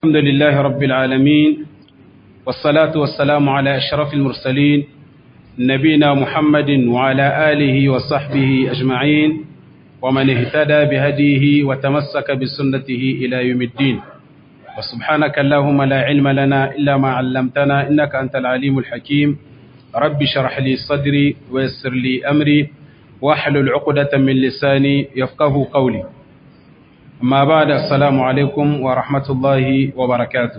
الحمد لله رب العالمين والصلاة والسلام على أشرف المرسلين نبينا محمد وعلى آله وصحبه أجمعين ومن اهتدى بهديه وتمسك بسنته إلى يوم الدين وسبحانك اللهم لا علم لنا إلا ما علمتنا إنك أنت العليم الحكيم رب شرح لي صدري ويسر لي أمري واحلل عقدة من لساني يفقه قولي amma ba da assalamu alaikum wa rahmatullahi wa barakatu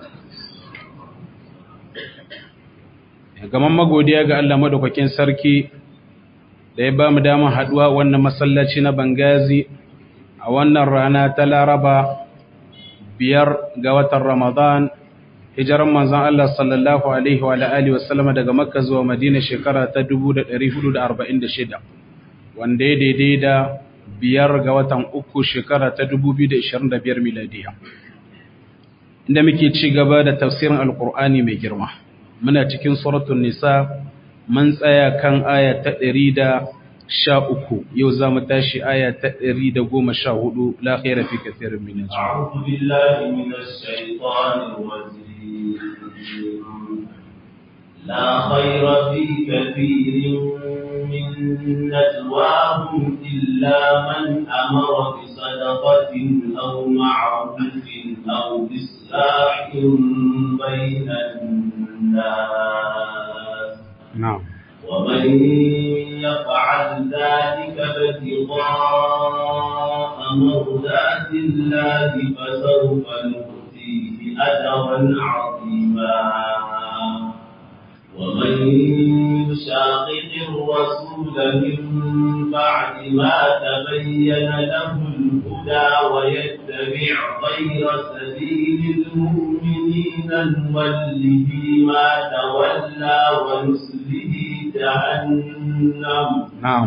gaman magodiya ga Allah madaukakin sarki da ya ba mu damar haduwa wannan masallaci na bangazi a wannan rana ta laraba biyar ga watan ramadan hijiran manzan Allah sallallahu alaihi wa alihi wasallam daga makka zuwa madina shekara ta 1446 wanda ya daidai da biyar ga watan uku shekara ta 2025 miladiya inda muke ci gaba da tafsirin alkur'ani mai girma muna cikin suratul nisa mun tsaya kan aya ta 113 yau za mu tashi aya ta 114 la khaira fi kathirin min a'udhu billahi minash shaitanir rajim لا خير في كثير من نجواهم إلا من أمر بصدقة أو معروف أو إصلاح بين الناس نعم ومن يفعل ذلك ابتغاء مرضات الله فسوف نؤتيه أجرا عظيما ومن يشاقق الرسول من بعد ما تبين له الهدى ويتبع غير سبيل المؤمنين نوله ما تولى ونسله جهنم نعم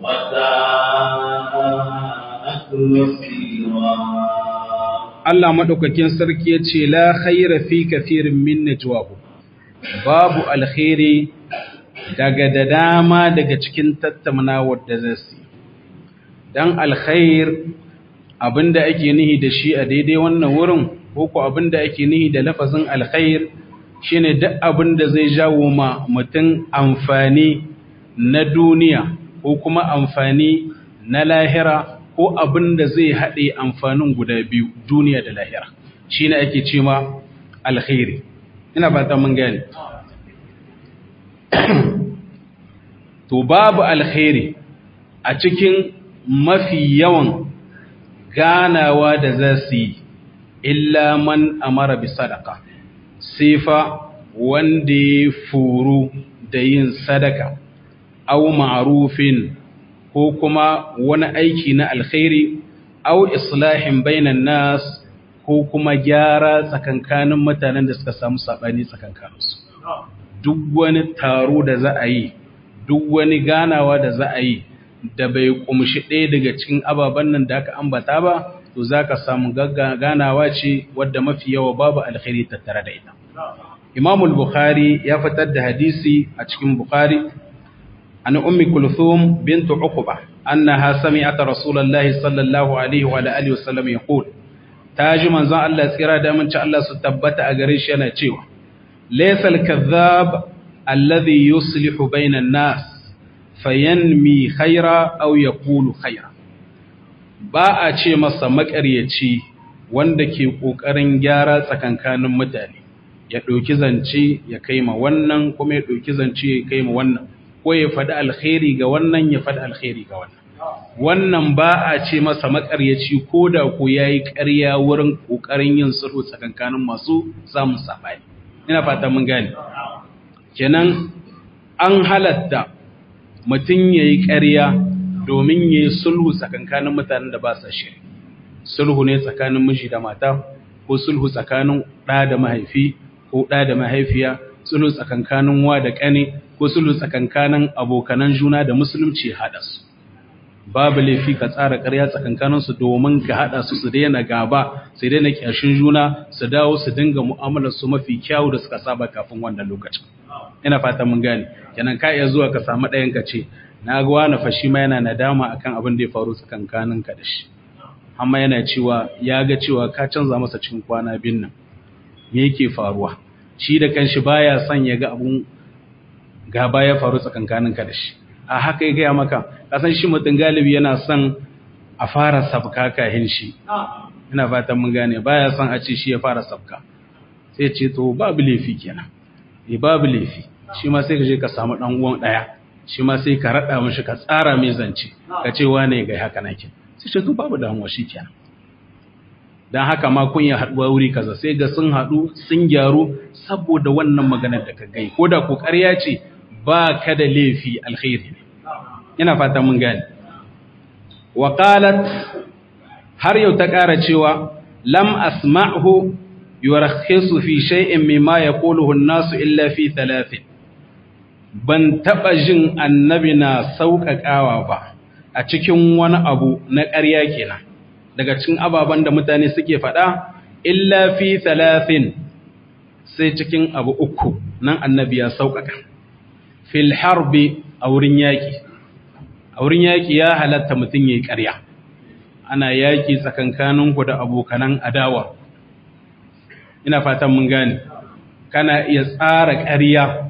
وساءت مصيرا Allah madaukakin sarki ya ce la khaira fi kathirin min najwahum babu alkhairi daga da dama daga cikin tattaunawar da zai su don alkhair abinda ake nihi da shi a daidai wannan wurin ko ko abinda ake nihi da lafazin alkhair shine duk abinda zai jawo ma mutum amfani na duniya ko kuma amfani na lahira ko abinda zai haɗe amfanin guda biyu duniya da lahira shine ake ce ma alkhairi ina fata mun gane to babu alkhairi a cikin mafi yawan ganawa da za su yi illa man amara bi sadaka sifa wanda ya furu da yin sadaka au ma'rufin ko kuma wani aiki na alkhairi au islahin bainan nas ko kuma gyara tsakankanin mutanen da suka samu saɓani tsakankaninsu duk wani taro da za a yi duk wani ganawa da za a yi da bai kumshi ɗaya daga cikin ababen nan da aka ambata ba to za ka samu ganawa ce wadda mafi yawa babu alkhairi tattare da ita imamul bukhari ya fitar da hadisi a cikin bukhari an ummi kulthum bintu uqba annaha sami'at rasulullahi sallallahu alaihi wa alihi wasallam yaqul ta ji manzon Allah tsira da aminci Allah su tabbata a gare shi yana cewa laysal kadhab alladhi yuslihu bainan nas fayanmi khaira aw yaqulu khaira ba a ce masa makaryaci wanda ke kokarin gyara tsakankanin mutane ya ɗauki zance ya kai ma wannan kuma ya ɗauki zance ya kai ma wannan ko ya faɗi alkhairi ga wannan ya faɗi alkhairi ga wannan wannan ba a ce masa makaryaci ko da ko ya yi ƙarya wurin ƙoƙarin yin sulhu tsakankanin masu samun saɓani ina fata mun gane kenan an halatta mutum ya yi ƙarya domin ya yi sulhu tsakankanin mutanen da ba sa shiri sulhu ne tsakanin miji da mata ko sulhu tsakanin ɗa da mahaifi ko ɗa da mahaifiya sulhu tsakankanin wa da ƙane ko sulhu tsakankanin abokanan juna da musulunci haɗa su babu laifi ka tsara ƙarya tsakankaninsu domin ka haɗa su su daina gaba su daina ƙyashin juna su dawo su dinga mu'amalar su mafi kyawu da suka saba kafin wannan lokacin ina fatan mun gane kenan ka iya zuwa ka samu ɗayan ka ce na ga wani fashi ma yana nadama akan abin da ya faru tsakankanin ka da shi amma yana cewa ya ga cewa ka canza masa cikin kwana biyun nan me yake faruwa shi da kanshi baya son ya ga abun gaba ya faru tsakankaninka da shi a haka ya gaya maka kasan shi mutum galibi yana son a fara sabka kahin shi ina fatan mun gane baya son a ce shi ya fara sabka sai ce to babu laifi kenan eh babu laifi shi ma sai ka je ka samu dan uwan daya shi ma sai ka rada mishi ka tsara mai zance ka ce wane ga haka nake sai ce to babu damuwa kenan dan haka ma kun ya haduwa wuri kaza sai ga sun hadu sun gyaru saboda wannan maganar da ka gai ko da ko ƙarya ce ba ka da laifi alkhairi ne ina fata mun gane wa qalat har yau ta ƙara cewa lam asma'hu yurakhisu fi shay'in mimma yaquluhu an-nasu illa fi thalathin ban taba jin annabi na sauƙaƙawa ba a cikin wani abu na ƙarya kenan daga cikin ababen da mutane suke faɗa illa fi thalathin sai cikin abu uku nan annabi ya sauƙaƙa fil harbi a wurin yaƙi a wurin yaƙi ya halatta mutum ya yi ƙarya ana yaƙi tsakankaninku da abokanan adawa ina fatan mun gane kana iya tsara ƙarya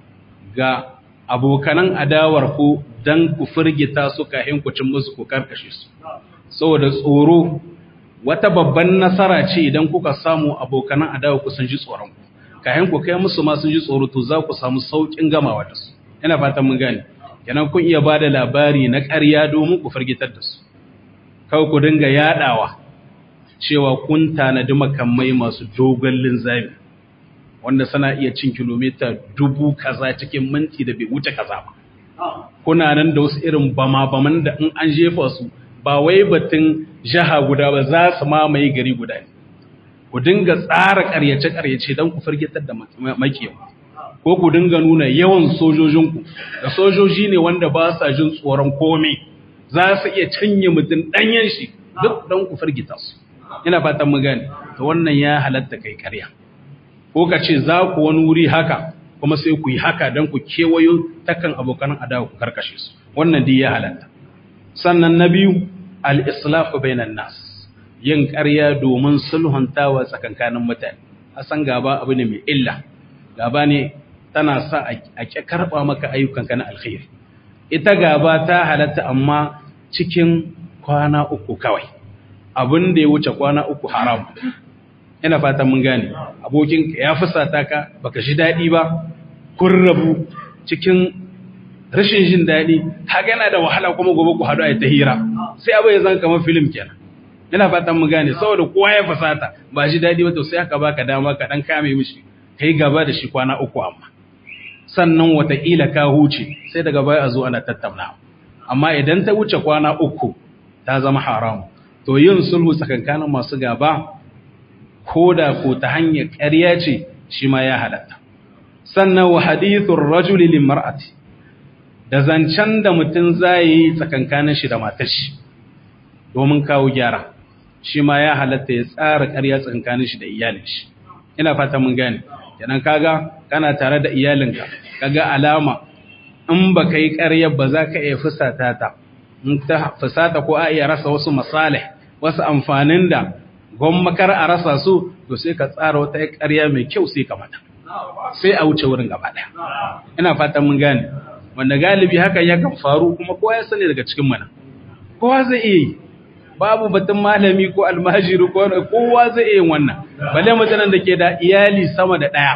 ga abokanan adawar ku don ku firgita su kahin ku cin musu ku karkashe su saboda tsoro wata babban nasara ce idan kuka samu abokanan adawa ku sun ji tsoron ku kahin ku kai musu ma sun ji tsoro to za ku samu saukin gamawa da su ina fatan mun gane kenan kun iya bada labari na ƙarya domin ku firgitar da su kawai ku dinga yadawa cewa kun tanadi makamai masu dogon linzami wanda suna iya cin kilomita dubu kaza cikin minti da bai wuce kaza ba kuna nan da wasu irin bama-baman da in an jefa su ba wai batun jaha guda ba za su mamaye gari guda ne ku dinga tsara ƙaryace-ƙaryace don ku firgitar da makiyawa ko ku dinga nuna yawan sojojinku da sojoji ne wanda ba sa jin tsoron komai za su iya cinye mutum ɗanyen shi duk don ku firgita su ina fatan mu gane to wannan ya halatta kai ƙarya ko ka ce za ku wani wuri haka kuma sai ku yi haka don ku kewayo takan abokan adawa ku karkashe su wannan dai ya halatta sannan na biyu al-islahu bainan nas yin ƙarya domin sulhuntawa tsakankanin mutane a san gaba abu ne mai illa gaba ne tana sa a karɓa maka ayyukanka na alkhairi ita gaba ta halatta amma cikin kwana uku kawai abin da ya wuce kwana uku haram ina fatan mun gane abokin ya fusata ka baka shi daɗi ba kun rabu cikin rashin jin daɗi haka yana da wahala kuma gobe ku haɗu a ta hira sai abu ya zan kamar filim kenan ina fatan mun gane saboda kowa ya fusata ba shi daɗi ba to sai aka baka dama ka dan kame mishi kai gaba da shi kwana uku amma sannan wataƙila ka huce sai daga baya a zo ana tattauna amma idan ta wuce kwana uku ta zama haram to yin sulhu tsakankanin masu gaba ko da ko ta hanyar ƙarya ce shi ma ya halatta sannan wa hadithur rajuli lil mar'ati da zancen da mutum zai yi tsakankanin shi da matar shi domin kawo gyara shi ma ya halatta ya tsara ƙarya tsakankanin shi da iyalin shi ina fata mun gane kenan kaga kana tare da iyalinka kaga alama in baka yi ƙarya ba za ka iya fusata ta in ta fusata ko a iya rasa wasu masalih wasu amfanin da gwammakar a rasa su to sai ka tsara wata ƙarya mai kyau sai ka mata sai a wuce wurin gaba ɗaya ina fatan mun gane wanda galibi hakan yakan faru kuma kowa ya sani daga cikin mana kowa zai iya yi babu batun malami ko almajiri ko kowa zai iya yin wannan balle mutanen da ke da iyali sama da ɗaya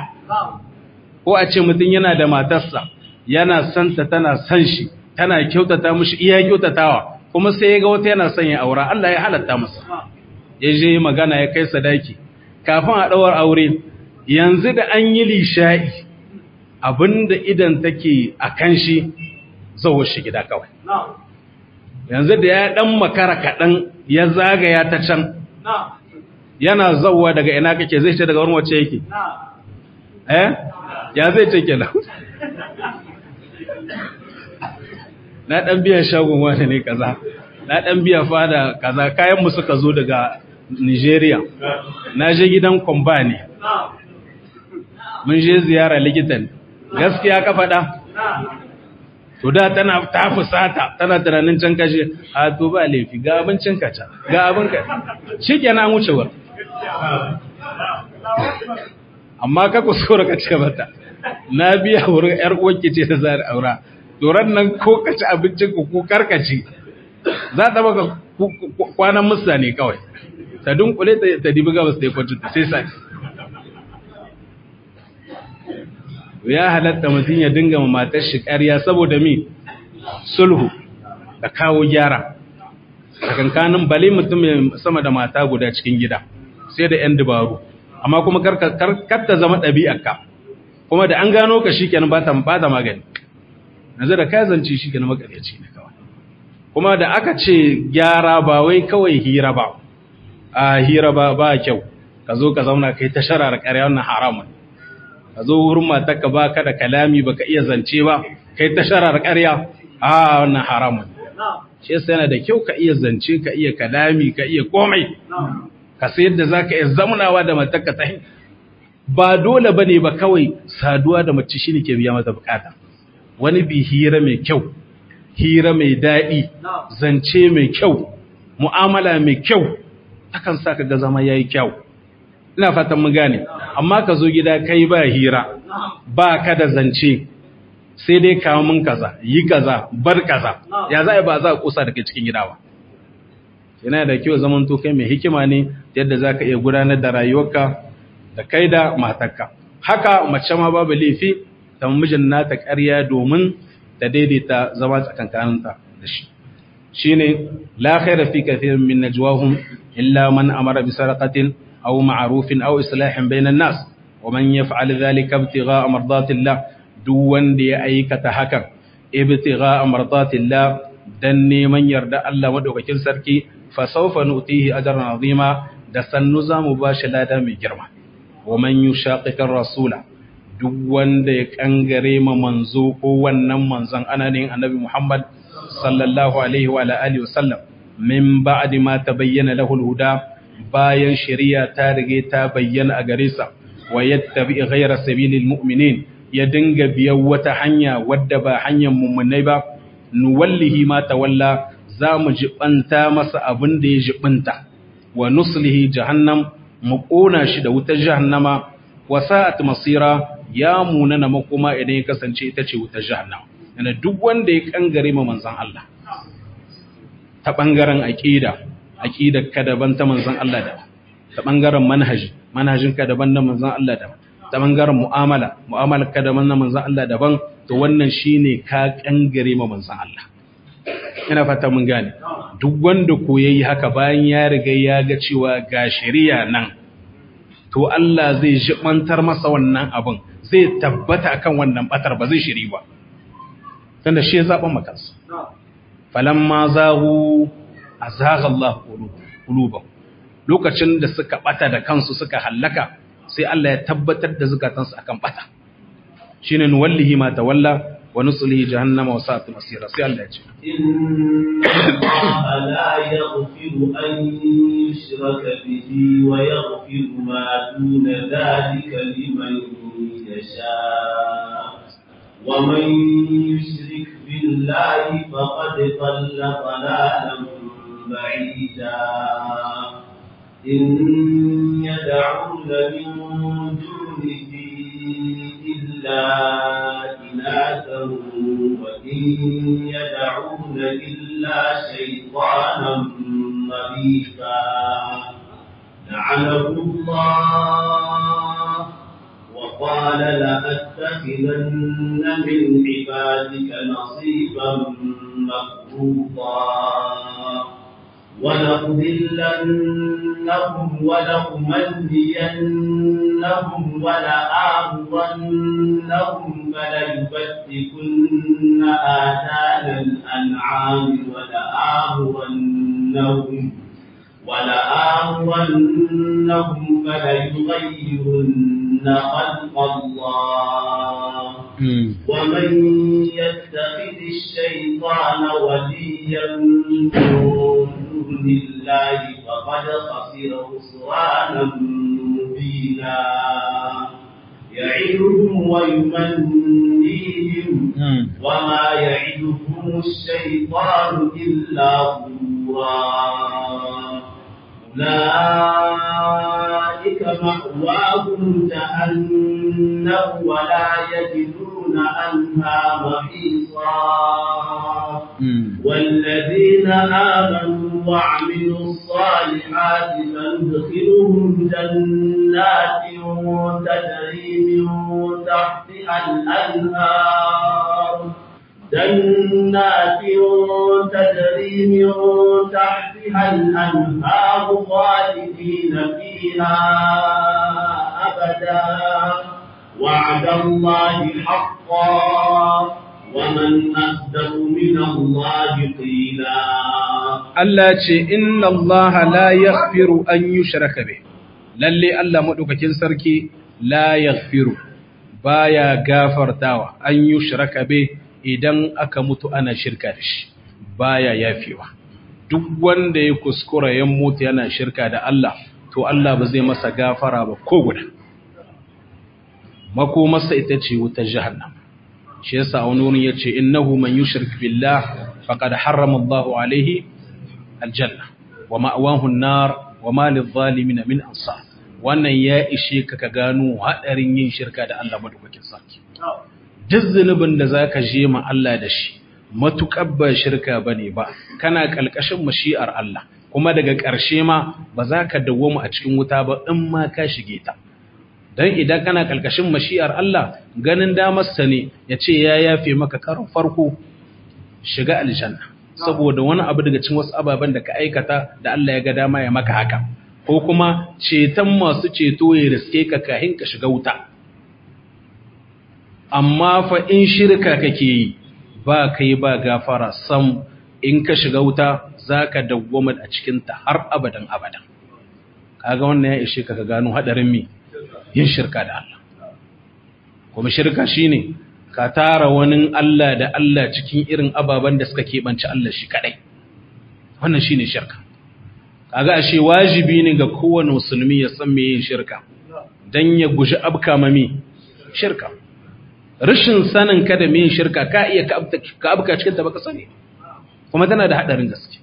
ko a ce mutum yana da matarsa yana santa tana san shi tana kyautata mushi iya kyautatawa kuma sai ya ga wata yana son ya aura Allah ya halatta masa ya je magana ya kai sadaki kafin a ɗawar aure yanzu da an yi lisha'i abinda idan take a kan shi zauwa shi gida kawai yanzu da ya ɗan makara kaɗan ya zagaya ta can yana zauwa daga ina kake zai ce daga wurin wacce yake eh ya zai ce kenan na ɗan biya shagon wani ne kaza na ɗan biya fada kaza kayan mu suka zo daga Nigeria na je gidan kwamba ne mun je ziyara likitan gaskiya ka faɗa to da tana ta fusata tana tunanin can kashe a to ba laifi ga abincin ka can ga abin ka shi kenan wucewar amma ka kuskura ka ce mata na biya wurin yar uwarki ce ta za da aura doran nan ko ka ci abincin ku ko karkaci za ta baka kwanan musa ne kawai ta dunkule ta dibi gabas ta yi kwancin ta sai sai ya halatta mutum ya dinga ma matar shi ƙarya saboda mi sulhu da kawo gyara tsakankanin bale mutum sama da mata guda cikin gida sai da 'yan dabaru amma kuma karta zama ɗabi'arka kuma da an gano ka shi kenan ba ta magani na da ka zance shi kenan makaryaci ne kawai kuma da aka ce gyara ba wai kawai hira ba a hira ba ba kyau ka zo ka zauna kai ta sharar ƙarya wannan haramun ka zo wurin matarka ba ka da kalami ba ka iya zance ba kai ta sharar ƙarya a wannan haramun shi yasa yana da kyau ka iya zance ka iya kalami ka iya komai ka sai yadda za ka iya zamunawa da matarka ta ba dole ba ne ba kawai saduwa da mace shi ne ke biya mata bukata wani bi hira mai kyau hira mai daɗi zance mai kyau mu'amala mai kyau akan sa ka ga zama yayi kyau ina fatan mun gane amma ka zo gida kai ba hira ba ka da zance sai dai kawo mun kaza yi kaza bar kaza ya za a ba za a kusa da kai cikin gida ba yana da kyau zaman to kai mai hikima ne yadda za ka iya gudanar da rayuwarka da kai da matarka haka mace ma babu laifi ta mijin nata ƙarya domin ta daidaita zama tsakankaninta da shi shine la khaira fi kathirin min najwahum illa man amara bi sadaqatin aw ma'rufin aw islahin bainan nas wa man yaf'al dhalika ibtigha'a mardatillah duk wanda ya aikata hakan ibtigha'a mardatillah dan neman yarda Allah madaukakin sarki fa sawfa nutihi ajran azima da sannu zamu bashi lada mai girma wa man yushaqiqir rasula duk wanda ya kangare ma manzo ko wannan manzon ana ne annabi Muhammad sallallahu alaihi wa alihi wasallam min ba'di ma tabayyana lahu al-huda bayan shari'a ta rige ta bayyana a gare sa wa yattabi ghayra sabilil mu'minin ya dinga biyan wata hanya wadda ba hanyar mummunai ba nuwallihi ma tawalla za mu jibanta masa abin da ya jibanta wa nuslihi jahannam mu kona shi da wutar jahannama wa sa'at masira ya munana makoma idan ya kasance ita ce wutar jahannama yana duk wanda ya kangare ma manzon Allah ta bangaren aqida aqidar ka daban ta manzon Allah da ta bangaren manhaji manhajin ka daban da manzon Allah da ta bangaren mu'amala mu'amalar ka daban na manzon Allah daban to wannan shine ka kangare ma manzon Allah ina fata mun gane duk wanda ko yayi haka bayan ya riga ya ga cewa ga shari'a nan to Allah zai jibantar masa wannan abin zai tabbata akan wannan batar ba zai shiri ba tunda shi ya zaɓa makansa falamma zagu azagha Allah qulubahum lokacin da suka bata da kansu suka hallaka sai Allah ya tabbatar da zukatansu akan bata shine nuwallihi ma tawalla wa nuslihi jahannama wa sa'at masira sai Allah ya ce inna Allah la yaghfiru an yushraka bihi wa yaghfiru ma duna dhalika liman yasha wa man yushrik billahi faqad dhalla dhalalan ba'ida إن يدعون من دونه إلا إناثا وإن يدعون إلا شيطانا مريضا لعنه الله وقال لأتخذن من عبادك نصيبا مفروضا ولأضلنهم ولأمنينهم ولآمرنهم فليبتكن آذان الأنعام ولآمرنهم ولآمرنهم فليغيرن خلق الله ومن يتخذ الشيطان وليا من دون الله فقد خسر خسرانا مبينا يعدهم ويمنيهم وما يعدهم الشيطان إلا غرورا أولئك أولئك مأواهم جهنم ولا يجدون عنها محيصا والذين آمنوا وعملوا الصالحات فندخلهم جنات تجري من تحتها الأنهار جنات تجري من تحتها الأنهار خالدين فيها أبدا وعد الله حقا ومن أصدق من الله قيلا Allah ce inna Allah la yaghfiru an yushraka bih lalle Allah madaukakin sarki la yaghfiru baya gafartawa an yushraka bih idan aka mutu ana shirka da shi baya yafewa duk wanda ya kuskura ya mutu yana shirka da Allah to Allah ba zai masa gafara ba ko guda makomarsa ita ce wutar jahannam shi yasa wani wurin yace innahu man yushrik billah faqad harrama Allahu alaihi aljanna wa ma'wahu an-nar wa ma lidh-dhalimin min ansar wannan ya ishe ka ka gano hadarin yin shirka da Allah madaukakin sarki duk zunubin da zaka je ma Allah da shi matukar ba shirka bane ba kana kalkashin mashi'ar Allah kuma daga ƙarshe ma ba za ka dawwama a cikin wuta ba in ma ka shige ta dan idan kana kalkashin mashi'ar Allah ganin damarsa ne ya ce ya yafe maka karon farko shiga aljanna saboda wani abu daga cikin wasu ababen da ka aikata da Allah ya ga dama ya maka haka ko kuma ceton masu ceto ya riske ka kahin ka shiga wuta amma fa in shirka kake yi ba kai ba gafara sam in ka shiga wuta zaka dawwama a cikin ta har abadan abadan kaga wannan ya ishe ka ka gano hadarin mi yin shirka da Allah kuma shirka shine ka tara wani Allah da Allah cikin irin ababen da suka keɓance Allah shi kaɗai wannan shine shirka kaga ashe wajibi ne ga kowane musulmi ya san me yin shirka dan ya guji abka mami shirka rashin sanin ka da me yin shirka ka iya ka abka cikin ta baka sani kuma tana da hadarin gaske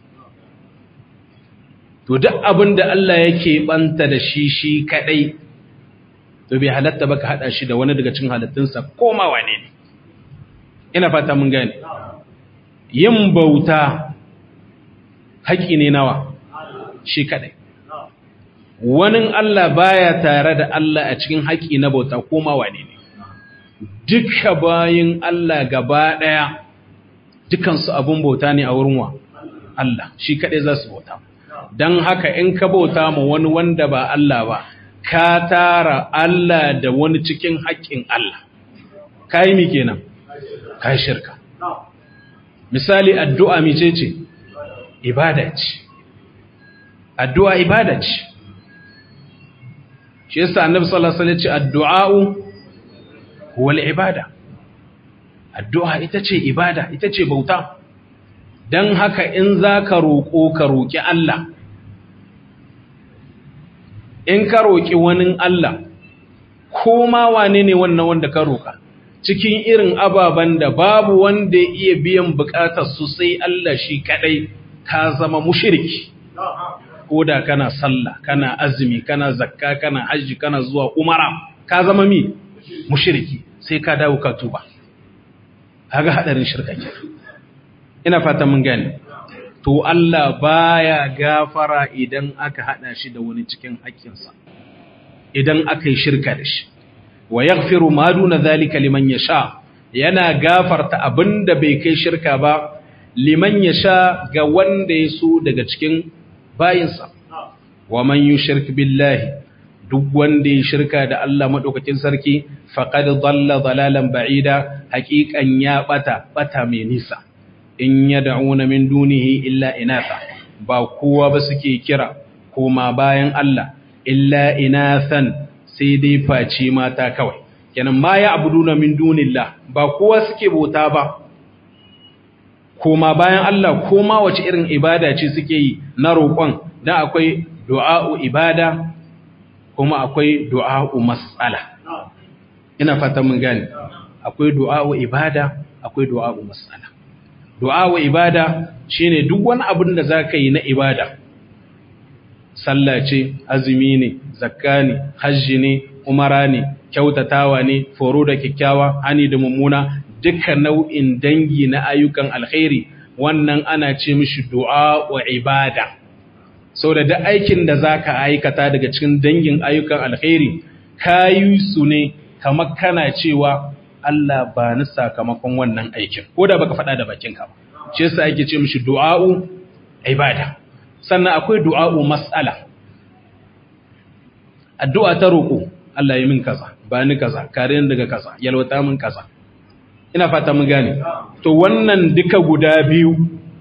to duk abin da Allah yake banta da shi shi kadai to bai halatta ba ka haɗa shi da wani daga cin halittunsa ko ma wane ne ina fata mun gane yin bauta haƙi ne nawa shi kaɗai wani Allah baya tare da Allah a cikin haƙi na bauta ko ma wane ne duka bayin Allah gaba ɗaya dukansu abun bauta ne a wurin wa Allah shi kaɗai za su bauta don haka in ka bauta ma wani wanda ba Allah ba ka tara Allah da wani cikin haƙƙin Allah, ka yi mi kenan, ka yi shirka. Misali, addu'a mice ce, ibada ce, addu'a ibada ce. Shi yasa annabi sallallahu Alaihi ce, addu'a'u wal ibada. Addu'a ita ce ibada, ita ce bauta, don haka in za ka roƙo ka roƙi Allah. in ka roƙi wani Allah, ko ma wane ne wannan wanda ka roƙa, cikin irin ababen da babu wanda ya iya biyan buƙatar su sai Allah shi kaɗai ka zama mushirki. Ko da kana sallah, kana azumi, kana zakka, kana hajji, kana zuwa umara, ka zama mi mushirki sai ka dawo ka tuba. Haga haɗarin shirka ke. Ina fata mun gane. to Allah baya gafara idan aka hada shi da wani cikin haƙƙinsa idan aka yi shirka da shi wa yaghfiru ma duna zalika liman yasha yana gafarta abinda bai kai shirka ba liman yasha ga wanda ya so daga cikin bayinsa wa man yushrik billahi duk wanda ya shirka da Allah madaukakin sarki faqad dalla dalalan ba'ida haqiqan ya bata bata mai nisa in yad'una min dunihi illa inatha ba kowa ba suke kira koma bayan Allah illa inathan sai dai face mata kawai kenan ma ya abuduna min dunillah ba kowa suke bauta ba koma bayan Allah koma wace irin ibada ce suke yi na roƙon dan akwai du'a'u ibada kuma akwai du'a'u mas'ala ina fata mun gane akwai du'a'u ibada akwai du'a'u mas'ala du'a wa ibada shine duk wani abin da zaka yi na ibada sallah ce azumi ne zakka ne hajji ne umara ne kyautatawa ne foro da kyakkyawa hani da mummuna duka nau'in dangi na ayyukan alkhairi wannan ana ce mishi du'a wa ibada sau da duk aikin da za ka aikata daga cikin dangin ayyukan alkhairi ka yi su ne kamar kana cewa Allah ba ni sakamakon wannan aikin ko da baka faɗa da bakinka ba shi yasa ake ce mishi du'a'u ibada sannan akwai du'a'u mas'ala addu'a ta roƙo Allah yi min kaza ba ni kaza kare ni daga kaza yalwata min kaza ina fata mun gane to wannan duka guda biyu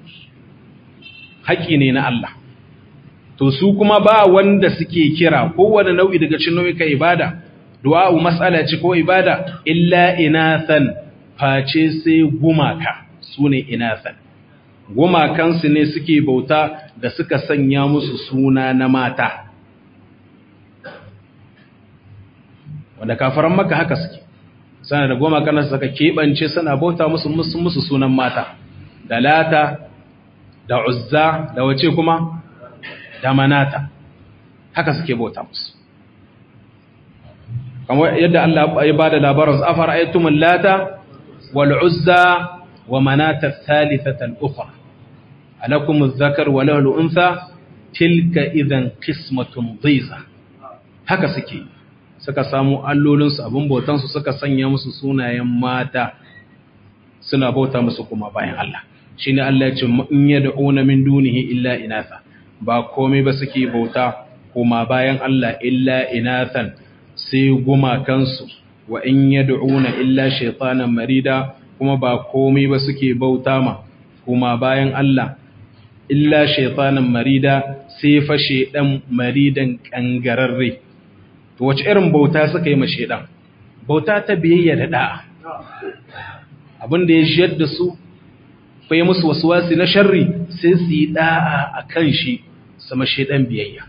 haƙi ne na Allah to su kuma ba wanda suke kira kowane nau'i daga cikin nau'ikan ibada du'a'u mas'ala ce ko ibada illa inathan face sai gumaka sune inathan gumakansu ne suke bauta da suka sanya musu suna na mata wanda kafaran maka haka suke sana da gumakan suka keɓance suna bauta musu musu sunan mata da lata da uzza da wace kuma da manata haka suke bauta musu kamar yadda Allah ya bada labarin afar aytumul lata wal uzza wa manata thalithata al ukhra alakum adh-dhakar wa lahu al-untha tilka idhan qismatun dhiza haka suke suka samu allolin su abun bautan su suka sanya musu sunayen mata suna bauta musu kuma bayan Allah shine Allah ya ce in yad'una min dunihi illa inatha ba komai ba suke bauta kuma bayan Allah illa inathan sai gumakansu wa in yad'una illa shaytanan marida kuma ba komai ba suke bauta ma kuma bayan Allah illa shaytanan marida sai fa shedan maridan kangararre to wace irin bauta suka yi ma shedan bauta ta biyayya da da'a abin da ya shiyar da su fa yi musu waswasi na sharri sai su yi da'a akan shi sama shedan biyayya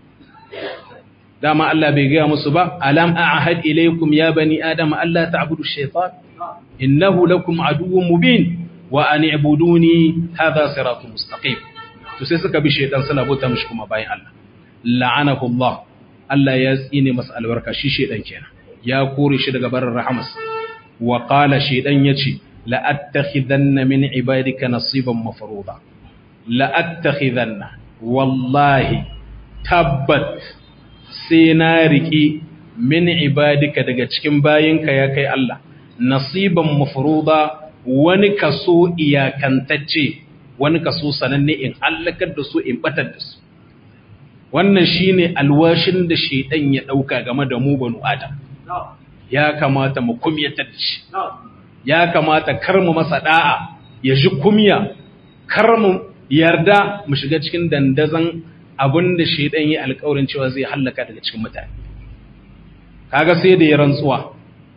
dama Allah bai gaya musu ba alam a'had ilaykum ya bani adam alla ta'budu ash-shaytan innahu lakum aduwwun mubin wa an i'buduni hadha siratun mustaqim to sai suka bi shaytan suna bauta mishi kuma bayan Allah la'anahu Allah Allah ya tsine masa albarka shi shaytan kenan ya kore shi daga barin rahamas wa qala shaytan yace la attakhidanna min ibadika nasiban mafruḍa la attakhidanna wallahi tabbat sai na riƙi min ibadika daga cikin bayinka ya kai Allah nasiban mafruda wani kaso iyakantacce wani kaso sananne in halakar da su in batar da su wannan shine alwashin da shedan ya dauka game da mu banu adam ya kamata mu kumyatar da shi ya kamata kar mu masa da'a ya ji kumya kar mu yarda mu shiga cikin dandazan abin da shaidan yi alkawarin cewa zai hallaka daga cikin mutane kaga sai da ya rantsuwa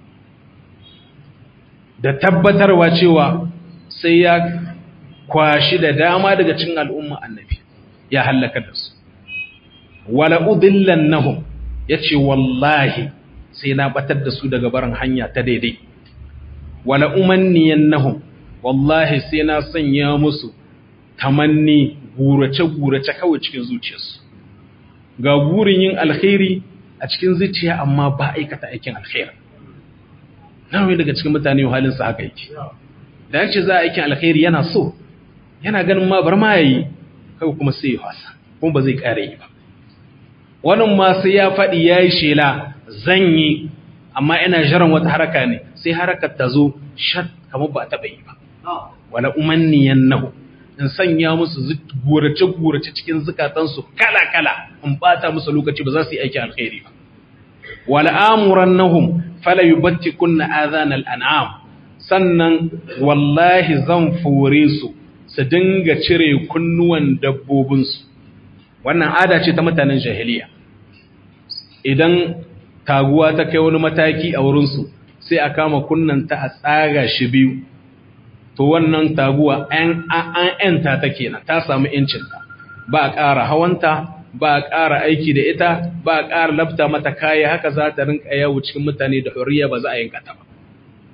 da tabbatarwa cewa sai ya kwashi da dama daga cikin al'umma annabi ya hallaka da su wala udillannahum yace wallahi sai na batar da su daga barin hanya ta daidai wala umanniyannahum wallahi sai na sanya musu tamanni gurace-gurace kawai cikin zuciyarsu ga burin yin alkhairi a cikin zuciya amma ba aikata aikin alkhairi nawai daga cikin mutane halinsa haka yake da yace za a aikin alkhairi yana so yana ganin ma bar ma yayi kawai kuma sai ya wasa kuma ba zai kare yi ba wannan ma sai ya faɗi ya yi shela zan yi amma ina jiran wata haraka ne sai harakar ta zo shat kamar ba a taɓa yi ba wala umanniyan nahu in sanya musu gurace-gurace cikin zukatansu kala-kala in bata musu lokaci ba za su yi aiki alkhairi ba wala amuran nahum fala yubatti kunna azanal an'am sannan wallahi zan fore su su dinga cire kunnuwan dabbobinsu wannan ada ce ta mutanen jahiliya idan taguwa ta kai wani mataki a wurinsu sai a kama kunnanta a tsaga shi biyu to wannan taguwa an ‘yanta ta kenan ta samu ‘yancinta ba a ƙara hawanta ba a ƙara aiki da ita ba a ƙara lafta mata kaya haka za ta rinka yawo cikin mutane da horiya ba za a yanka ta ba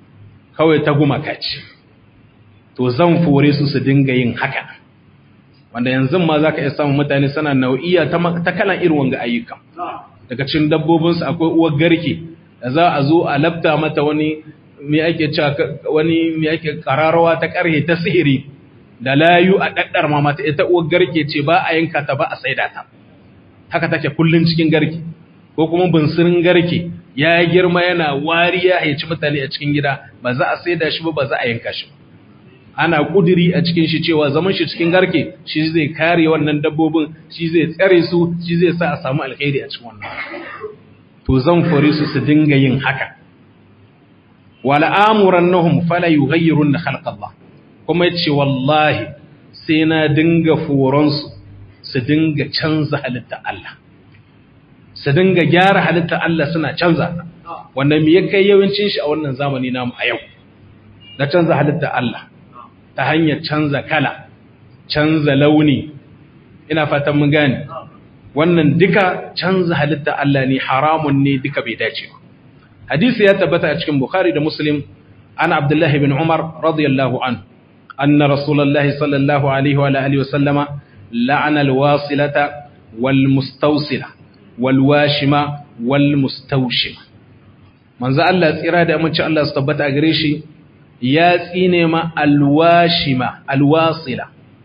kawai ta gumaka ce to zan fore su su dinga yin haka wanda yanzu ma za ka iya samun mutane suna nau'iya ta kalan irin wanga ayyuka daga cikin dabbobinsu akwai uwar garke da za a zo a labta mata wani me ake cewa wani me ake kararwa ta karhe ta sihiri da layu a daddar ma mata ita uwar garke ce ba a yanka ta ba a saida ta haka take kullun cikin garke ko kuma bunsirin garke ya girma yana wariya ya ci mutane a cikin gida ba za a saida shi ba ba za a yanka shi ba ana kudiri a cikin shi cewa zaman shi cikin garke shi zai kare wannan dabbobin shi zai tsare su shi zai sa a samu alkhairi a cikin wannan to zan fore su su dinga yin haka wala amurannahum fala yughayyirun khalq Allah kuma yace wallahi sai na dinga foron su su dinga canza halitta Allah su dinga gyara halitta Allah suna canza ta wanda me ya kai yawancin shi a wannan zamani namu a yau na canza halitta Allah ta hanyar canza kala canza launi ina fatan mun gane wannan duka canza halitta Allah ne haramun ne duka bai dace ba hadisi ya tabbata a cikin bukhari da muslim an abdullahi bin umar radiyallahu an anna rasulullahi sallallahu alaihi wa alihi wa sallama la'ana alwasilata wal mustawsila wal washima wal mustawshima manzo Allah tsira da amince Allah su tabbata a gare shi ya tsine ma alwashima alwasila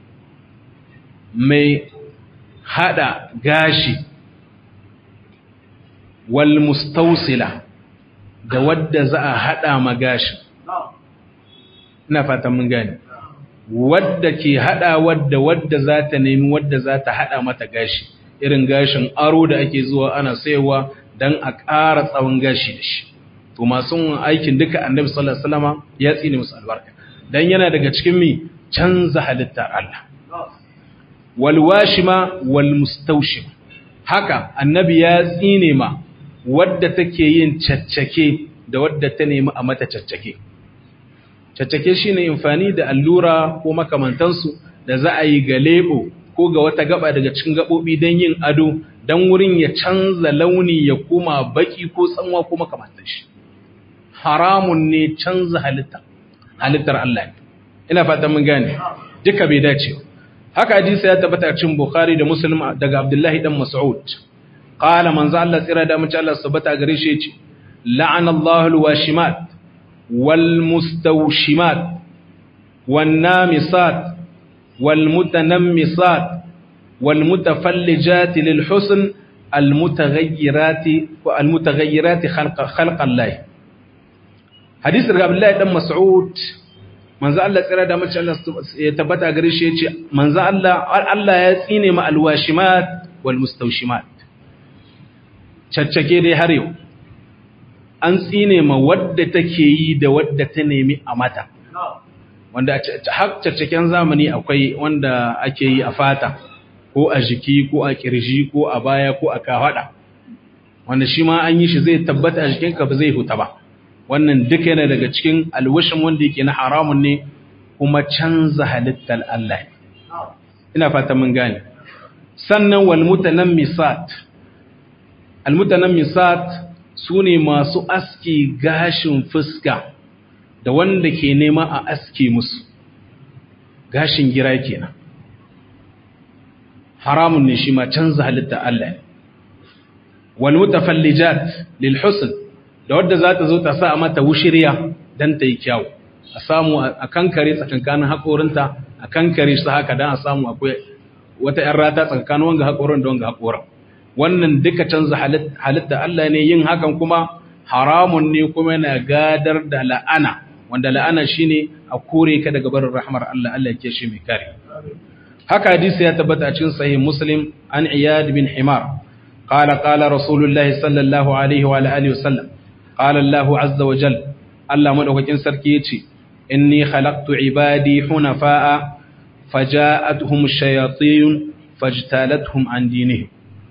mai hada gashi wal mustawsila da wadda za a hada ma gashi ina fatan mun gane wadda ke hada wadda wadda za ta nemi wadda za ta hada mata gashi irin gashin aro da ake zuwa ana sayowa dan a ƙara tsawon gashi da shi to masu aikin duka annabi sallallahu alaihi wasallam ya tsine musu albarka dan yana daga cikin mi canza halittar Allah wal washima wal mustawshim haka annabi ya tsine ma wadda take yin caccake da wadda ta nemi a mata caccake caccake shine amfani da allura ko makamantansu da za a yi ga lebo ko ga wata gaba daga cikin gabobi don yin ado don wurin ya canza launi ya koma baki ko tsanwa ko makamantan shi haramun ne canza halitta halittar Allah ne ina fatan mun gane duka bai dace haka hadisi ya tabbata cikin Bukhari da Muslim daga Abdullahi dan Mas'ud qala manzo Allah tsira da mace Allah subhanahu gare shi yace la'ana Allahu al-washimat wal mustawshimat wan namisat wal mutanammisat wal mutafallijat lil husn al mutaghayyirati wa al mutaghayyirati khalqa khalqa Allah hadisi daga Abdullahi dan Mas'ud manzo Allah tsira da mace Allah ya tabbata gare shi yace manzo Allah Allah ya tsine ma alwashimat wal mustawshimat caccake dai har yau an tsine ma wadda take yi da wadda ta nemi a mata wanda har caccaken zamani akwai wanda ake yi a fata ko a jiki ko a kirji ko a baya ko a kafada wanda shi ma an yi shi zai tabbata a jikinka ba zai huta ba wannan duka yana daga cikin alwashin wanda yake na haramun ne kuma canza halittar Allah ina fata mun gane sannan wal mutanammisat al mutanammisat sune masu aski gashin fuska da wanda ke nema a aske musu gashin gira kenan haramun ne shi ma canza halittar Allah wal mutafallijat lil husn da wadda za ta zo ta sa mata wushiriya don ta yi kyau a samu a kankare tsakankanin haƙorinta a kankare su haka don a samu akwai wata ‘yan rata tsakanin wanga haƙorin da wanga haƙorin wannan duka canza halitta Allah ne yin hakan kuma haramun ne kuma yana gadar da la'ana wanda la'ana shine a kore ka daga barin rahmar Allah Allah ke shi mai kare haka hadisi ya tabbata a cikin sahih muslim an iyad bin himar قال قال رسول الله صلى الله عليه وعلى اله وسلم قال الله عز وجل الله مدوكين sarki yace inni khalaqtu ibadi hunafa'a faja'atuhum ash-shayatin fajtalathum an dinihim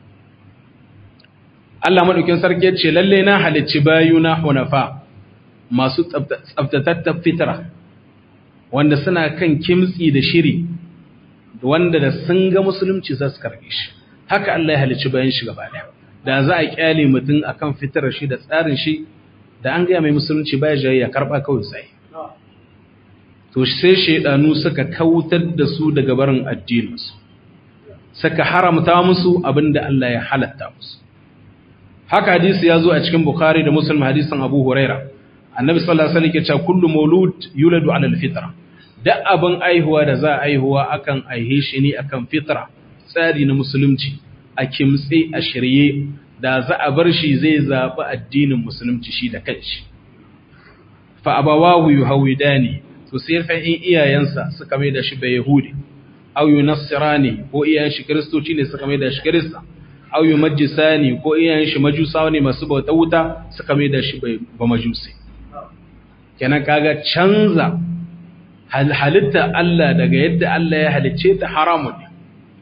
Allah madaukin sarki yace lalle na halicci bayuna hunafa masu tsaftatattar fitra wanda suna kan kimtsi da shiri wanda da sun ga musulunci za su karbe shi haka Allah ya halicci bayan shi gaba daya da za a kyale mutum akan fitarar shi da tsarin shi da an gaya mai musulunci baya jayi ya karba kawai sai to sai shaidanu suka kautar da su daga barin addininsu suka haramta musu abinda Allah ya halatta musu haka hadisi ya zo a cikin bukhari da muslim hadisin abu huraira annabi sallallahu alaihi wasallam ya ce kullu maulud yuladu ala alfitra duk abin aihuwa da za a aihuwa akan aihe shi ne akan fitra tsari na musulunci a kimtse a shirye da za a bar shi zai zaɓi addinin musulunci shi da kanshi fa abawahu yuhawidani to sai fa in iyayensa suka mai da shi bai yahudi aw yunassirani ko iyayen shi kristoci ne suka mai da shi krista aw yumajjisani ko iyayen shi majusawa ne masu bauta wuta suka mai da shi ba majusi kenan kaga canza halitta Allah daga yadda Allah ya halicce ta haramun ne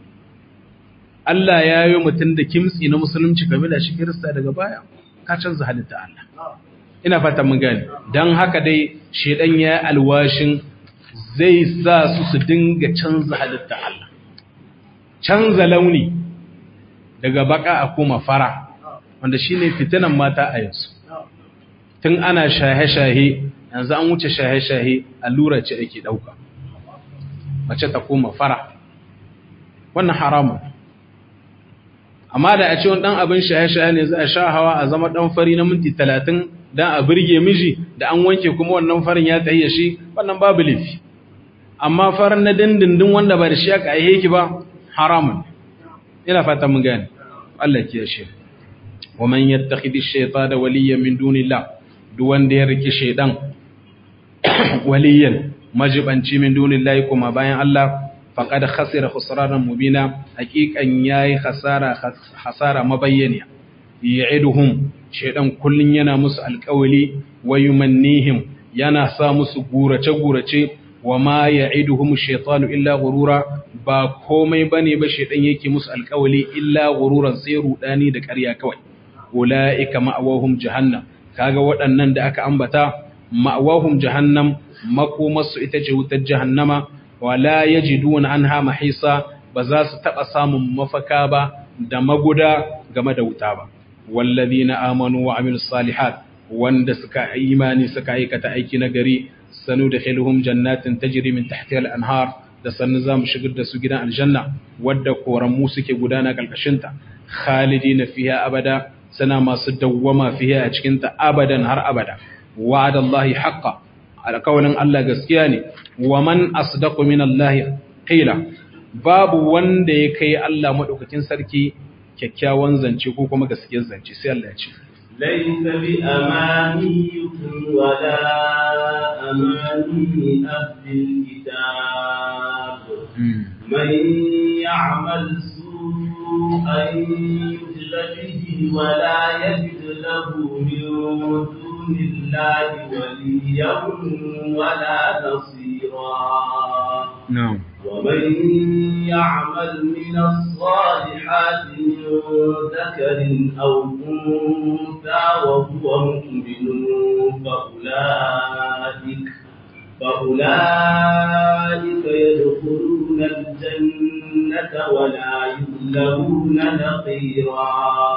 Allah ya yi mutum da kimtsi na musulunci game da shi kirista daga baya ka canza halitta Allah ina fatan mun gane dan haka dai shedan ya alwashin zai sa su su dinga canza halitta Allah canza launi daga baka a koma fara wanda shine fitinan mata a yanzu tun ana shahe-shahe yanzu an wuce shahe-shahe allura ce ake dauka mace ta koma fara wannan haramun amma da a ce wani ɗan abin shaye-shaye ne za a sha hawa a zama ɗan fari na minti talatin don a birge miji da an wanke kuma wannan farin ya tsaye shi wannan babu laifi amma farin na dindindin wanda ba da shi aka aihe ki ba haramun ina fata mun gane Allah ya shi wa man yattakhidhi ash-shaytana waliyyan min dunillah duk wanda ya riki shaydan waliyan majibanci min dunillahi kuma bayan Allah faƙada khasira khusranan mubina haƙiƙan yayi khasara hasara mabayyaniya ya'iduhum shedan kullun yana musu alƙawli wa yumannihim yana sa musu gurace gurace wa ma ya'iduhum shaytanu illa ghurura ba komai bane ba shedan yake musu alƙawli illa ghururan sai rudani da ƙarya kawai ulaika ma'awahum jahannam kaga waɗannan da aka ambata ma'awahum jahannam makomarsu ita ce wutar jahannama wala yajiduna anha mahisa ba za su taba samun mafaka ba da maguda game da wuta ba wallazina amanu wa amilus salihat wanda suka imani suka aikata aiki na gari sanu da khiluhum jannatin tajri min tahtiha al-anhar da sannu za mu shigar da su gidan aljanna wadda koranmu suke gudana kalkashinta khalidina fiha abada sana masu dawwama fiha a cikinta abadan har abada wa'adallahi haqqan alƙawarin Allah gaskiya ne wa man asdaqu min Allah qila babu wanda ya kai Allah madaukakin sarki kyakkyawan zance ko kuma gaskiyar zance sai Allah ya ce laysa bi amaniyikum wala amani ahlil kitab man ya'mal su'an yujza bihi wala yajid lahu min دون الله وليا ولا نصيرا نعم ومن يعمل من الصالحات من ذكر أو أنثى وهو مؤمن فأولئك فأولئك يدخلون الجنة ولا يظلمون نقيرا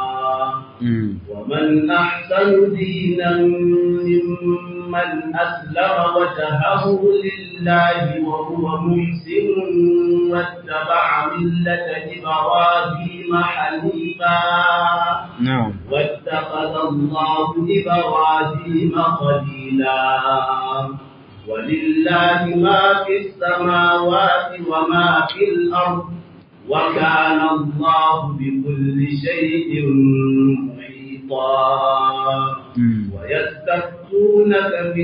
ومن أحسن دينا ممن أسلم وجهه لله وهو محسن واتبع ملة إبراهيم حنيفا نعم واتخذ الله إبراهيم خليلا ولله ما في السماوات وما في الأرض وكان الله بكل شيء محيطا ويستفتونك في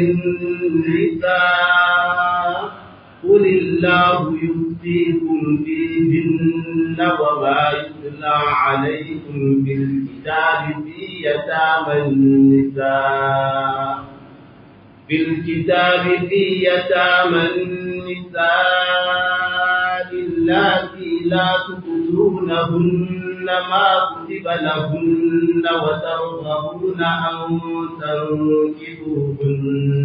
النساء قل الله يفتيكم فيهن وما يتلى عليكم في الكتاب في يتامى النساء في الكتاب في يتامى النساء اللاتي لا تؤتونهن ما كتب لهن وترغبون أن تنكحوهن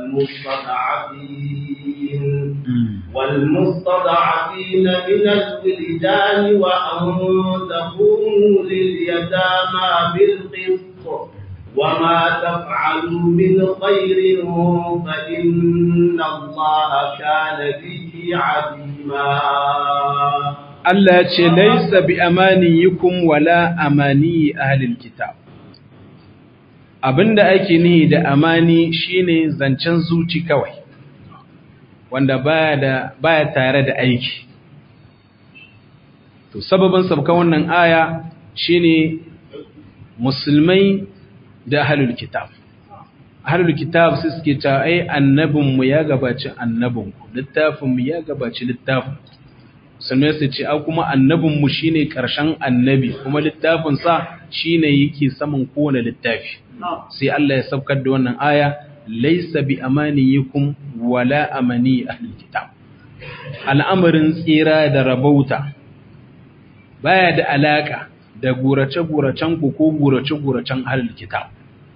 والمستضعفين والمستضعفين من الولدان وأن تقوموا لليتامى بالقسط وما تفعلوا من خير فإن الله كان به عليما Allah ya ce laisa bi amaniyikum wala amani ahlil kitab abinda ake nihi da amani shine zancen zuci kawai wanda baya da baya tare da aiki to sababin sabkan wannan aya shine musulmai da ahlul kitab ahlul kitab sai suke ta ai annabinmu ya gabaci annabinku littafinmu ya gabaci littafin musulmai su ce a kuma annabinmu shine karshen annabi kuma littafinsa shine yake saman kowane littafi sai Allah ya saukar da wannan aya laisa bi amaniyikum wala amani ahlul kitab al'amarin tsira da rabauta baya da alaka da gurace-guracen ku ko gurace-guracen ahlul kitab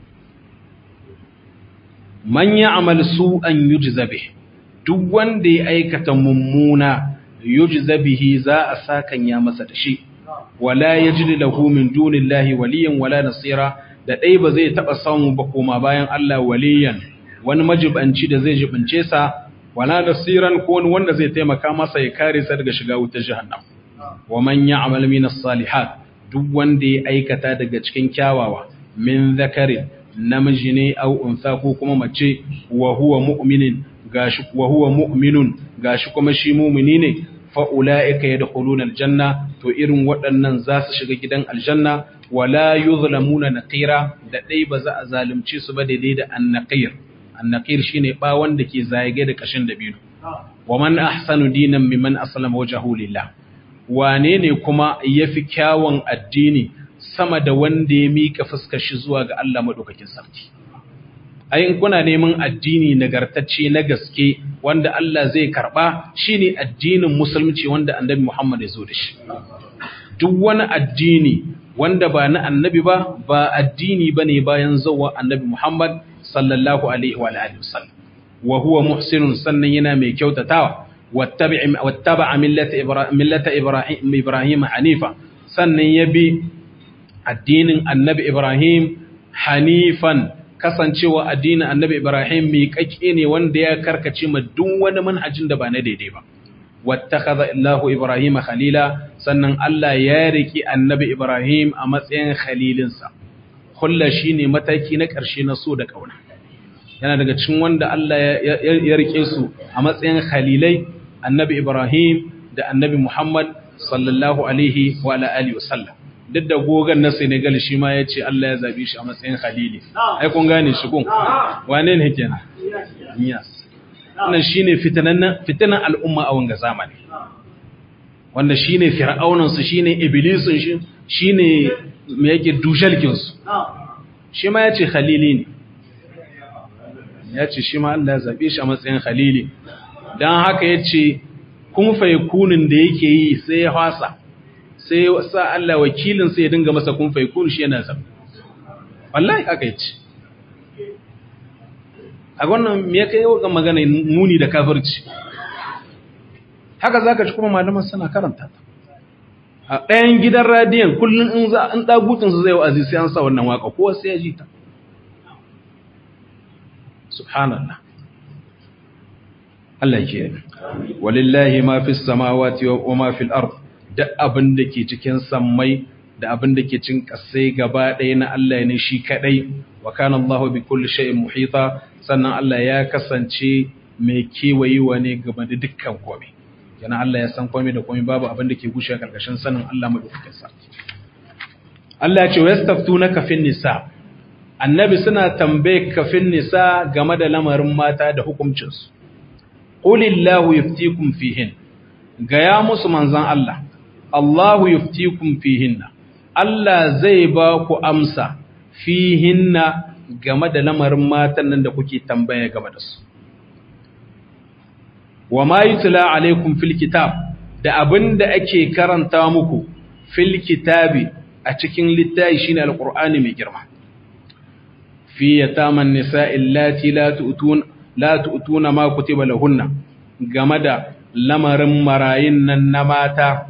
man ya'mal su'an yujza bih duk wanda ya aikata mummuna yujza bihi za a sakan ya masa da shi wala yajid lahu min dunillahi waliyan wala nasira da dai ba zai taba samu ba koma bayan Allah waliyan wani majibanci da zai jibince sa wala nasiran ko wanda zai taimaka masa ya kare sa daga shiga wutar jahannam wa man ya'mal min as-salihat duk wanda ya aikata daga cikin kyawawa min zakarin namiji ne au unsa ko kuma mace wa huwa mu'minin gashi wa huwa mu'minun gashi kuma shi mu'mini ne fa ulaika yadkhuluna aljanna to irin waɗannan za su shiga gidan aljanna wala yuzlamuna naqira da dai ba za a zalunce su ba daidai da annaqir annaqir shine ba wanda ke zage da kashin dabino wa man ahsanu dinan mimman aslama wajhahu lillah wane ne kuma yafi kyawun addini sama da wanda ya mika fuskar shi zuwa ga Allah madaukakin sarki ai in kuna neman addini nagartacce na gaske wanda Allah zai karba shine addinin musulunci wanda annabi Muhammad ya zo da shi duk wani addini wanda ba na annabi ba ba addini bane bayan zuwa annabi Muhammad sallallahu alaihi wa alihi wasallam wa huwa muhsinun sannan yana mai kyautatawa wattaba'a millata ibrahim millata ibrahim ibrahim hanifa sannan ya bi addinin annabi Ibrahim hanifan kasancewa addinin annabi Ibrahim mai kake ne wanda ya karkace ma duk wani manhajin da ba na daidai ba wattakhadha Allahu Ibrahim khalila sannan Allah ya riki annabi Ibrahim a matsayin khalilinsa kulla shine mataki na ƙarshe na so da kauna yana daga cikin wanda Allah ya rike su a matsayin khalilai annabi Ibrahim da annabi Muhammad sallallahu alaihi wa alihi wasallam duk da gogon na Senegal shi ma ya ce Allah ya zabi shi a matsayin khalili ai kun gane shi kun wane ne kenan Niyas wannan shine fitanan fitanan al'umma a wanga zamani wanda shine fir'aunan su shine iblisun shi shine me yake dushalkin su shi ma ya ce khalili ne ya ce shi ma Allah ya zabe shi a matsayin khalili dan haka ya ce kun fa yakunin da yake yi sai ya fasa sai sa Allah wakilin sai ya dinga masa kun faikun shi yana zama wallahi aka yi ci a wannan me ya kai ga magana muni da kafirci haka zaka ci kuma malaman suna karanta ta a ɗayan gidan radiyon kullum in za an dagutun su zai wa'azi sai an sa wannan waka ko sai ya ji ta subhanallah Allah ke walillahi ma fis samawati wa ma fil ard duk abin da ke cikin sammai da abin da ke cin kasai gaba ɗaya na Allah ne shi kaɗai wa kana Allah bi kulli shay'in muhita sannan Allah ya kasance mai kewayewa ne game da dukkan komai yana Allah ya san komai da komai babu abin da ke gushe karkashin sanin Allah madaukakin sa Allah ya ce wastaftunaka fin nisa annabi suna tambaye kafin nisa game da lamarin mata da hukuncinsu qulillahu yuftikum fihin gaya musu manzan Allah Allahu yuftikum fihinna Allah zai ba ku amsa fihinna game da lamarin matan nan da kuke tambaya game da su wa ma yutla alaikum fil kitab da abinda ake karanta muku fil kitabi a cikin littafi shine alqur'ani mai girma fi yataman nisa'i allati la tu'tun la tu'tuna ma kutiba lahunna game da lamarin marayin nan na mata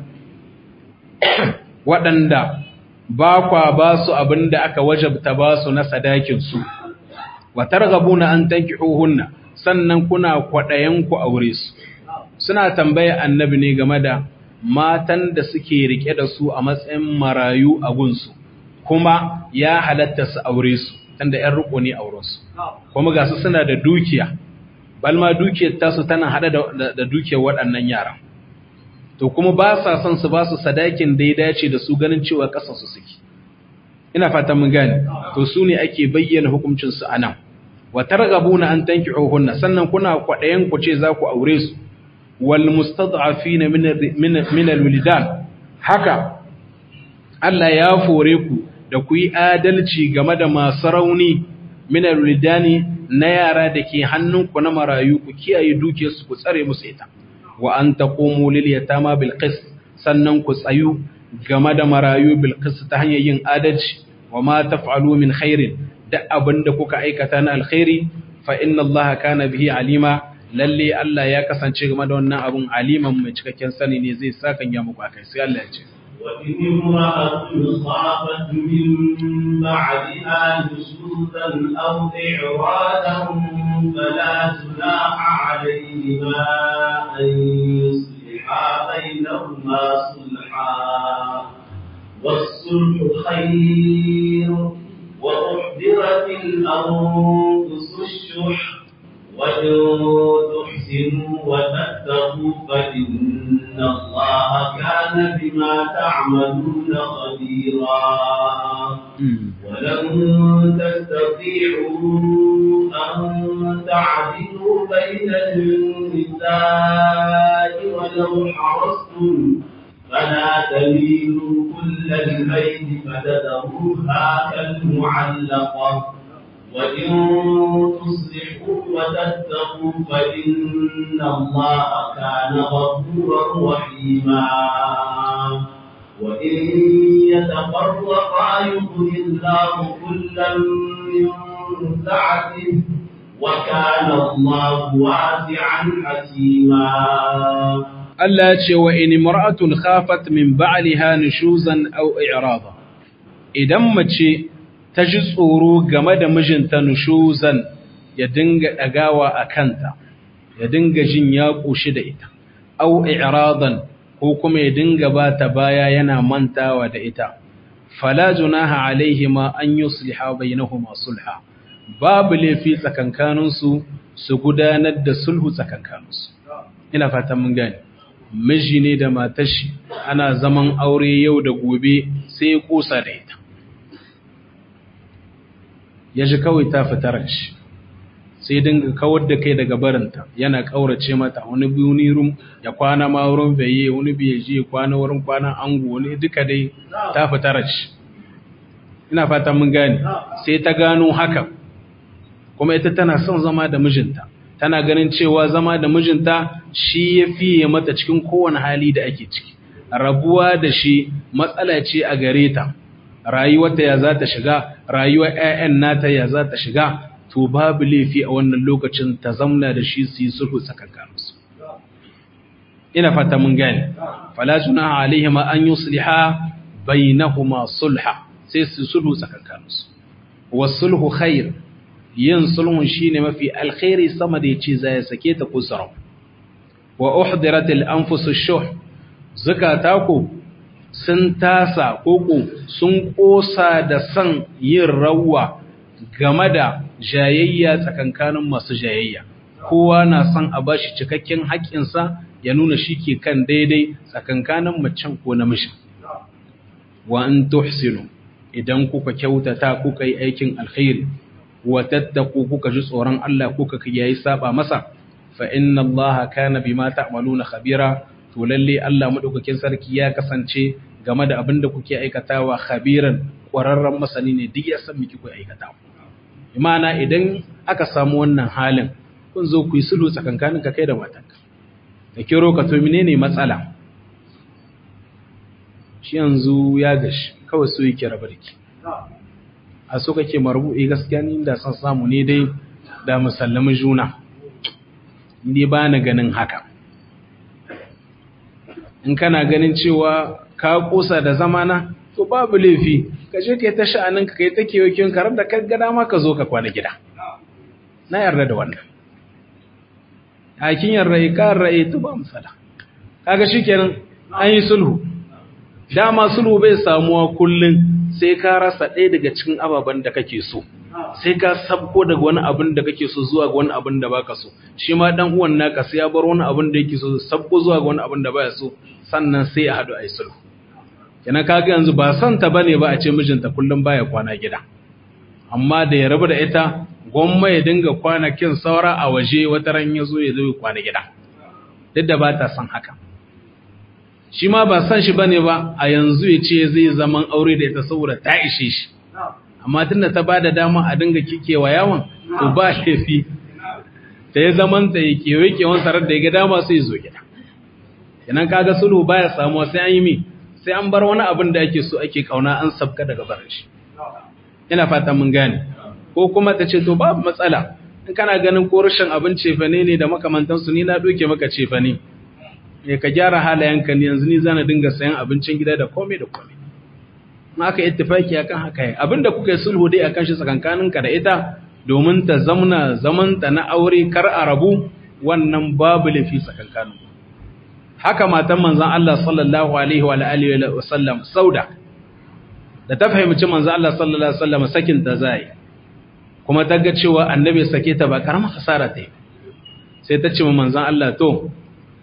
waɗanda ba kwa ba su abin da aka wajabta ba su na sadakinsu, wa targabuna an tankihuhunna sannan kuna kwaɗayen ku aure su. Suna tambaya annabi ne game da matan da suke rike da su a matsayin marayu a gunsu kuma ya halatta su aure su tunda ƴan riko ne auren su kuma ga su suna da dukiya balma dukiyar tasu tana hada da dukiyar waɗannan yaran to kuma ba sa son su ba su sadakin da ya dace da su ganin cewa ƙasa su suke ina fatan mun gane to su ne ake bayyana hukuncin su anan wa targhabuna an tankihuhunna sannan kuna kwadayen ku ce za ku aure su wal mustad'afina min min alwildan haka Allah ya fore ku da ku yi adalci game da masu rauni min alwildani na yara da ke hannunku na marayu ku kiyaye dukiyarsu ku tsare musu ita wa an taqumu lil yatama bil qist sannan ku tsayu game da marayu bil qist ta hanyar yin adalci wa ma taf'alu min khairin da abinda kuka aikata na alkhairi fa inna Allah kana bihi alima lalle Allah ya kasance game da wannan abun aliman mai cikakken sani ne zai saka ya muku akai sai Allah ya ce وإن امرأة خافت من بعدها نشوزا أو إعراضا فلا جناح عليهما أن يصلحا بينهما صلحا والصلح خير وأحضرت الأنفس الشح وإن تحسنوا وتتقوا فإن الله كان بما تعملون خبيرا ولن تستطيعوا أن تعدلوا بين النساء ولو حرصتم فلا تميلوا كل الميل فتذروها كالمعلقة وإن تصلحوا وتتقوا فإن الله كان غفورا رحيما وإن يتفرقا يغني الله كلا من سعته وكان الله واسعا حكيما Allah ce wa in mar'atun khafat min ba'liha nushuzan aw i'rada idan mace ta ji tsoro game da mijinta nushuzan ya dinga dagawa a kanta ya dinga jin ya kushi da ita aw i'radan ko kuma ya dinga bata baya yana mantawa da ita fala junaha alaihima an yusliha bainahuma sulha babu laifi tsakankaninsu su gudanar da sulhu tsakankaninsu ina fatan mun gane miji ne da matashi ana zaman aure yau da gobe sai ya kusa da ita ya ji kawai ta fitar shi sai dinga kawar da kai daga barinta yana kaurace mata wani biyu rum ya kwana ma wurin baye wani biye je kwana wurin kwana ango wani duka dai ta fitar shi ina fatan mun gane sai ta gano haka kuma ita tana son zama da mijinta tana ganin cewa zama da mijinta shi ya fiye mata cikin kowane hali da ake ciki rabuwa da shi matsala ce a gare ta rayuwarta ya za ta shiga rayuwar 'ya'yan nata ya za ta shiga to babu laifi a wannan lokacin ta zamna da shi su yi sulhu tsakankaninsu ina fata mun gane fala junaha alaihima an yusliha bainahuma sulha sai su sulhu tsakankaninsu wasulhu khair yin sulhun shine mafi alkhairi sama da yace zai sake ta kusara wa uhdiratil anfusush shuh zakata ku sun tasa koko sun kosa da san yin rawa game da jayayya tsakankanin masu jayayya kowa na son a bashi cikakken haƙƙinsa ya nuna shi ke kan daidai tsakankanin macen ko namijin wa an tuhsinu idan kuka kyautata kuka yi aikin alkhairi wa tattaku kuka ji tsoron Allah kuka yayi saba masa fa inna Allah kana bima ta'maluna khabira to lalle Allah madaukakin sarki ya kasance game da abin da kuke aikatawa khabiran ƙwararren masani ne duk ya san miki ku aikata imana idan aka samu wannan halin kun zo ku yi sulhu tsakankanin ka kai da matanka da kiro ka to menene matsala shi yanzu ya gashi kawai so yake rabar ki a so kake marbu'i gaskiya ni da san samu ne dai da musallamin juna ni ba na ganin haka in kana ganin cewa ka kusa da zamana to babu laifi ka je kai ta sha'anin ka kai ta kewakin karar da ka gada ma ka zo ka kwana gida na yarda da wannan hakin yarda ka yarda to ba musala kaga shikenan an yi sulhu dama sulhu bai samuwa kullum sai ka rasa ɗaya daga cikin ababen da kake so sai ka sabko daga wani abin da kake so zuwa ga wani abin da baka so shi ma dan uwan naka sai ya bar wani abin da yake so sabko zuwa ga wani abin da baya so sannan sai a hadu a yi sulhu kenan kaga yanzu ba son ta bane ba a ce mijinta kullum baya kwana gida amma da ya rabu da ita gwamma ya dinga kwanakin saura a waje wata ran ya zo ya zo ya kwana gida duk da ba ta son haka shi ma ba son shi bane ba a yanzu ya ce zai zaman aure da ita saboda ta ishe shi amma tunda ta bada dama a dinga kikewa yawan to ba laifi ta yi zaman ta yi kewaye kewan sarar da ya ga dama sai zo gida kenan kaga sulhu baya samuwa sai an yi mi sai an bar wani abin da ake so ake kauna an sabka daga barin shi ina fata mun gane ko kuma ta ce to babu matsala in kana ganin ko rashin abin cefane ne da makamantansu ni na doke maka cefane ne ka gyara halayenka ne yanzu ni zana dinga sayan abincin gida da komai da komai in aka ittifaki akan haka yi abinda kuka yi sulhu dai akan shi tsakankaninka da ita domin ta zamna zamanta na aure kar a rabu wannan babu lafi tsakankanin haka matan manzon Allah sallallahu alaihi wa alihi wa sallam sauda da ta fahimci manzon Allah sallallahu alaihi wa sallam sakin ta zai kuma ta ga cewa annabi sake ta ba karamar hasara ta yi sai ta ce manzon Allah to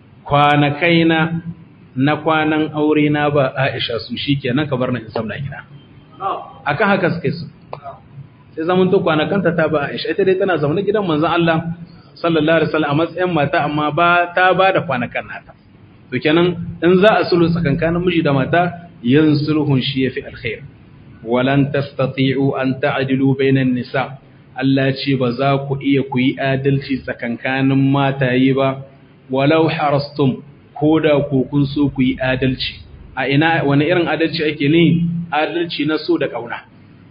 kwanakaina na kwanan aure na ba Aisha su shikenan ka bar na in samna gida akan haka suke su sai zaman to kwanakanta ta ba Aisha ita dai tana zaune gidan manzon Allah sallallahu alaihi wasallam a matsayin mata amma ba ta ba da kwanakan nata to kenan in za a sulhu tsakankanin miji da mata yin sulhun shi yafi alkhair walan tastati'u an ta'dilu bainan nisa Allah ce ba za ku iya ku yi adalci tsakankanin mataye ba walau harastum ko da ku kun so ku yi adalci a ina wani irin adalci ake ne adalci na so da kauna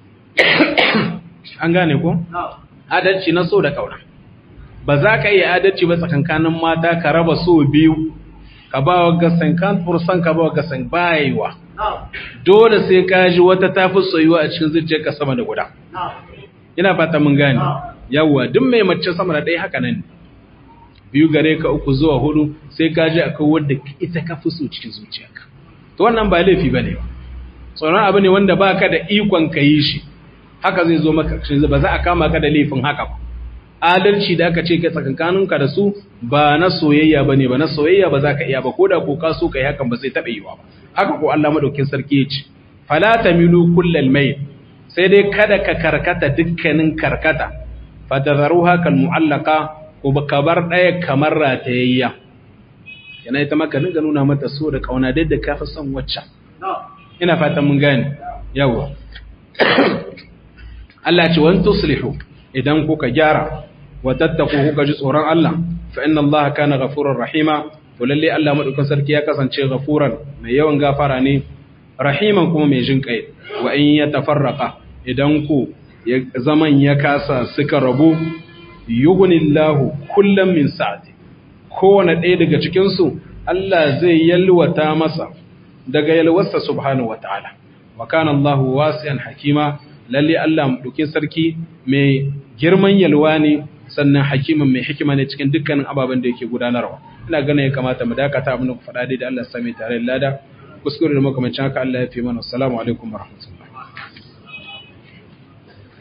an gane ko adalci na so da kauna ba za ka iya adalci ba tsakankanin mata ka raba so biyu ka ba wa gasan kan fursan ka ba wa gasan bayewa dole sai ka ji wata tafi soyuwa a cikin zuciyarka sama da guda ina fata mun gane yawwa duk mai mace sama da ɗaya haka nan biyu gare ka uku zuwa hudu sai ka ji akwai wadda ita ka fi so cikin zuciyarka to wannan ba laifi bane ba tsoron abu ne wanda baka da ikon ka yi shi haka zai zo maka ba za a kama ka da laifin haka ba adalci da aka ce ka tsakankaninka da su ba na soyayya bane ba na soyayya ba za ka iya ba ko da ko ka so ka yi hakan ba zai taɓa yiwa ba haka ko Allah madaukin sarki ya ce fala tamilu kullal mayl sai dai kada ka karkata dukkanin karkata fatadharuha kal mu'allaqa ko baka bar daya kamar ratayayya yana ita maka dinga nuna mata so da kauna da da kafi son wacce ina fatan mun gane yawa Allah ce wan tuslihu idan kuka gyara wa tattaku kuka ji tsoron Allah fa inna Allah kana ghafurur rahima to lalle Allah madaukakin sarki ya kasance ghafuran mai yawan gafara ne rahiman kuma mai jin kai wa in yatafarraqa idan ku zaman ya kasa suka rabu yughnillahu kullam min sa'ati kowane ɗaya daga cikin su Allah zai yalwata masa daga yalwarsa subhanahu wataala wa kana Allahu wasi'an hakima lalle Allah dukin sarki mai girman yalwa ne sannan hakiman mai hikima ne cikin dukkanin ababen da yake gudanarwa ina ganin ya kamata mu dakata abin da ku faɗa dai da Allah ya sami tare da lada kuskure da makamancin haka Allah ya fi mana assalamu alaikum warahmatullahi